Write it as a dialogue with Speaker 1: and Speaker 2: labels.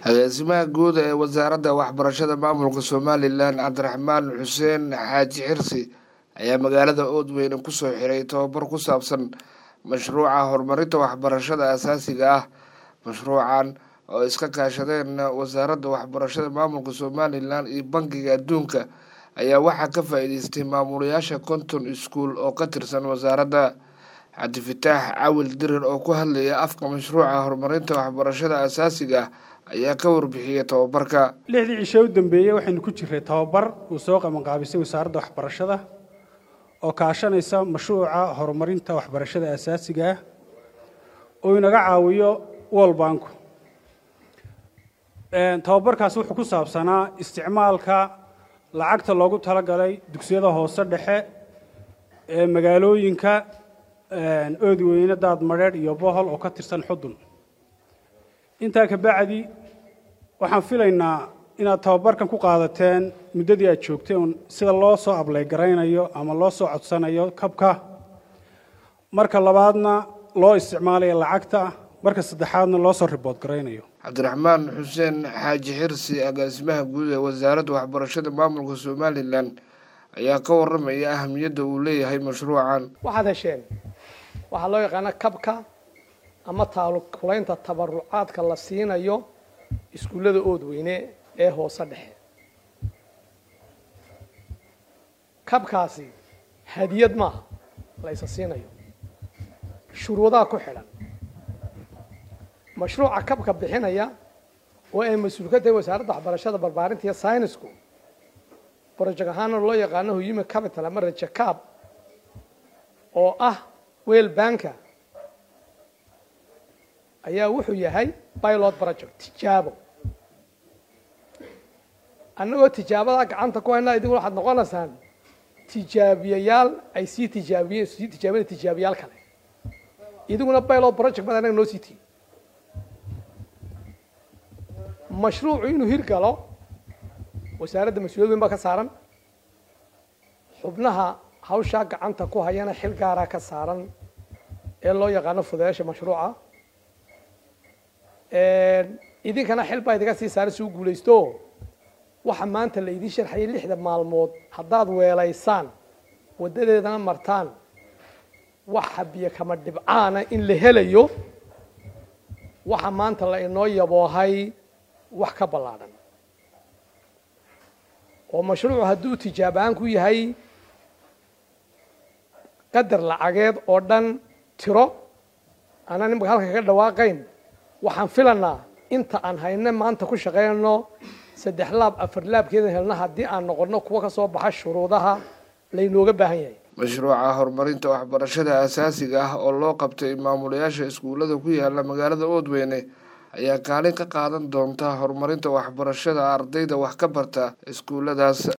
Speaker 1: agaasimaha guud ee wasaaradda waxbarashada maamulka somalilan cabdiraxmaan xuseen xaaji xirsi ayaa magaalada oodweyne kusoo xiray tobabar ku saabsan mashruuca horumarinta waxbarashada asaasiga ah mashruucan oo iska kaashadeen wasaaradda waxbarashada maamulka somalilan iyo bankiga adduunka ayaa waxaa ka faa-iideystay maamulayaasha konton iskuol oo ka tirsan wasaaradda cabdifataax cawil dirir oo ku hadlaya afka mashruuca horumarinta waxbarashada asaasiga ah ayaa ka warbixiyey tobabarka
Speaker 2: lixdii cishe u dambeeyey waxaynu ku jiray tobabar uu soo qabanqaabisay wasaaradda waxbarashada oo kaashanaysa mashruuca horumarinta waxbarashada asaasiga ah oo inaga caawiyo world banku tobabarkaasi wuxuu ku saabsanaa isticmaalka lacagta loogu talagalay dugsiyada hoose dhexe ee magaalooyinka oodweyne daad madheedh iyo bohol oo ka tirsan xudun intaa ka bacdi waxaan filaynaa inaad tababarkan ku qaadateen muddadii aad joogteen sida loo soo ablay garaynayo ama loo soo codsanayo kabka marka labaadna loo isticmaalayo lacagta marka saddexaadna loo soo ribood garaynayo
Speaker 1: cabdiraxmaan xuseen xaaji xirsi agaasimaha guud ee wasaaradda waxbarashada maamulka somalilan ayaa ka waramaya ahamiyadda uu leeyahay mashruucan
Speaker 3: waxaad hesheen waxaa loo yaqaana kabka ama taalukulaynta tabarucaadka la siinayo iskuullada oodweyne ee hoose dhexe kabkaasi hadiyad maaha la ysa siinayo shuruudaha ku xidhan mashruuca kabka bixinaya oo ay mas-uul ka tahay wasaaradda waxbarashada barbaarinta iyo synisku project ahaana loo yaqaano human capital ama rajakaab oo ah weel banka ayaa wuxuu yahay pilot project tijaabo annagoo tijaabadaa gacanta ku haynaa idigu waxaad noqonaysaan tijaabiyayaal ay sii tijaabiye sii tijaabina tijaabiyaal kale idiguna pilot project bad annaga noo sii tihi mashruucu inuu hirgalo wasaaradda mas-uuliyad weyn baa ka saaran xubnaha hawshaa gacanta ku hayana xil gaaraa ka saaran ee loo yaqaano fudayaasha mashruuca idinkana xil baa idiga sii saaran si u guulaysto waxa maanta la idiin sharxayay lixda maalmood haddaad weelaysaan waddadeedana martaan waxa biyo kama dhibcaana in la helayo waxa maanta la inoo yaboohay wax ka ballaadhan oo mashruucu hadduu tijaab ahaan ku yahay qadar lacageed oo dhan tiro anaan imaka halka kaga dhawaaqayn waxaan filanaa inta aan hayne maanta ku shaqaynayno saddex laab afar laabkeedan helna haddii aan noqono kuwa ka soo baxa shuruudaha laynooga baahan yahay
Speaker 1: mashruuca horumarinta waxbarashada asaasiga ah oo loo qabtay maamulayaasha iskuullada ku yaala magaalada oodweyne ayaa kaalin ka qaadan doonta horumarinta waxbarashada ardayda wax ka barta iskuulladaas